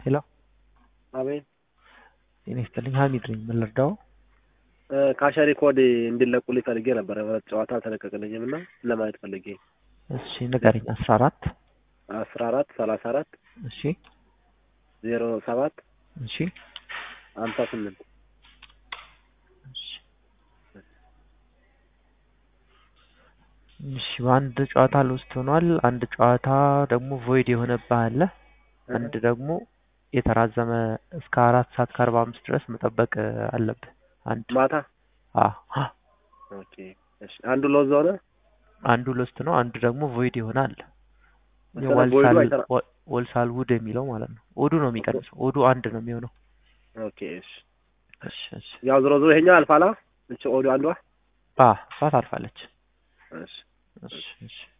ሄሎ አቤት ጤና ይስጥልኝ ሀሚድ ነኝ ምን ልርዳው ካሸሪ ኮድ እንዲለቁልኝ ፈልጌ ነበረ ሁለት ጨዋታ አልተለቀቅልኝም እና ለማየት ፈልጌ እሺ ንገረኝ አስራ አራት አስራ አራት ሰላሳ አራት እሺ ዜሮ ሰባት እሺ ሀምሳ ስምንት እሺ እሺ በአንድ ጨዋታ ልውስጥ ሆኗል አንድ ጨዋታ ደግሞ ቮይድ የሆነብህ አለ አንድ ደግሞ የተራዘመ እስከ አራት ሰዓት ከአርባ አምስት ድረስ መጠበቅ አለብህ አንድ ማታ አ ኦኬ እሺ አንዱ ሎዝ ሆነ አንዱ ሎስት ነው አንዱ ደግሞ ቮይድ ይሆነ አለ መሰረት ቮይዱ አይሰራ- ወልሳል ውድ የሚለው ማለት ነው ኦዱ ነው የሚቀንሰው ኦዱ አንድ ነው የሚሆነው ኦኬ እሺ እሺ እሺ ያው ዞሮ ዞሮ ይሄኛው አልፋላ እቺ ኦዲዮ አንዷ አ እሷ ታልፋለች እሺ እሺ እሺ